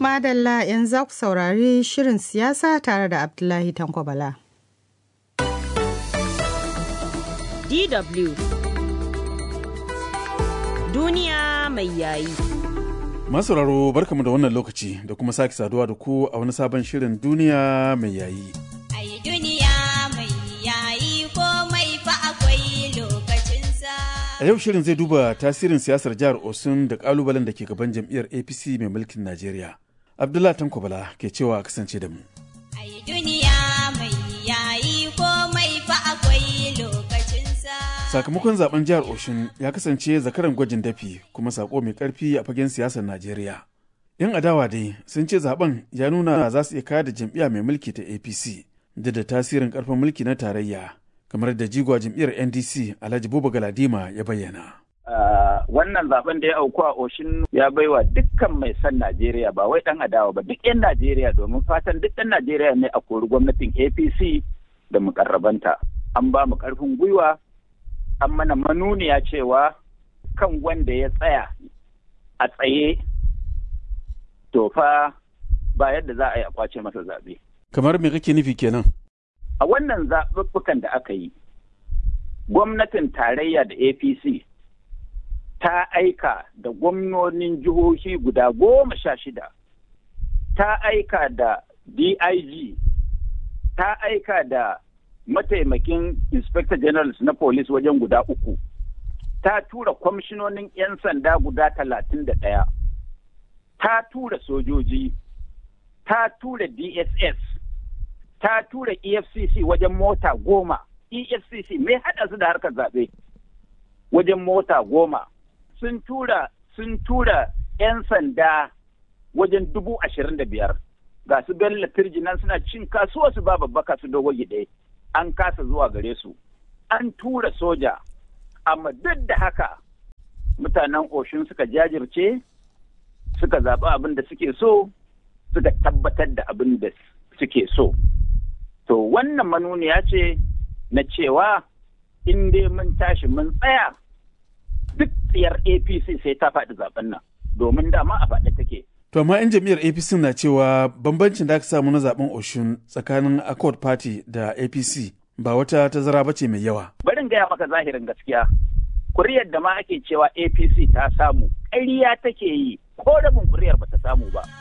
Madalla yanzu za ku saurari shirin siyasa tare da Abdullahi Tanko Bala. DW Duniya mai yayi. Masauraro barkamu da wannan lokaci da kuma sake saduwa da ku a wani sabon shirin duniya mai yayi. Ai duniya mai yayi komai fa akwai lokacinsa. A yau shirin zai duba tasirin siyasar jihar Osun da kalubalen da ke gaban jam'iyyar APC mai mulkin Najeriya. Abdullah Tanko Bala ke cewa a kasance da mu. Ai duniya mai yayi komai fa akwai lokacinsa. Sakamakon zaben jihar Osun ya kasance zakaran gwajin dafi kuma sako mai karfi a fagen siyasar Najeriya. 'Yan adawa dai sun ce zaben ya nuna za su iya kayar da jam'iyya mai mulki ta APC da da tasirin karfin mulki na tarayya kamar da jigwa jam'iyyar NDC Alhaji Buba Galadima ya bayyana. Uh, wannan zaben da ya auku a oshin ya baiwa dukkan mai son Najeriya ba wai dan adawa ba duk 'yan Najeriya domin fatan duk ɗan Najeriya ne a kori gwamnatin APC da mukarrabanta. An ba mu ƙarfin gwiwa, an mana manuniya cewa kan wanda ya tsaya a tsaye to fa ba yadda za a yi a kwace masa zaɓe. Kamar me kake nufi kenan? A wannan zaɓuɓɓukan da aka yi, gwamnatin tarayya da APC ta aika da gwamnonin jihohi guda goma sha shida, ta aika da DIG, ta aika da mataimakin Inspector Generals na Police wajen guda uku, ta tura kwamishinonin 'yan sanda guda talatin da ɗaya, ta tura sojoji, ta tura DSS, ta tura EFCC wajen mota goma, EFCC mai haɗa su da harkar zaɓe wajen mota goma. sun tura sun tura 'yan sanda wajen dubu ashirin da biyar ga su bello nan suna cin kasuwa su ba babbaka su dogo gide an kasa zuwa gare su an tura soja amma duk da haka mutanen oshun suka jajirce suka zaɓi abin da suke so suka tabbatar da abin da suke so to wannan manuniya ce na cewa in dai mun tashi mun tsaya duk tsiyar APC sai ta faɗi zaben nan domin dama a faɗi take. To amma 'yan jam'iyyar APC na cewa bambancin da aka samu na zaben Oshun tsakanin Accord Party da APC ba wata tazara ba ce mai yawa. Barin gaya maka zahirin gaskiya. Kuriyar da ma ake cewa APC ta samu, ƙarya take yi ko rabin kuriyar ba ta samu ba.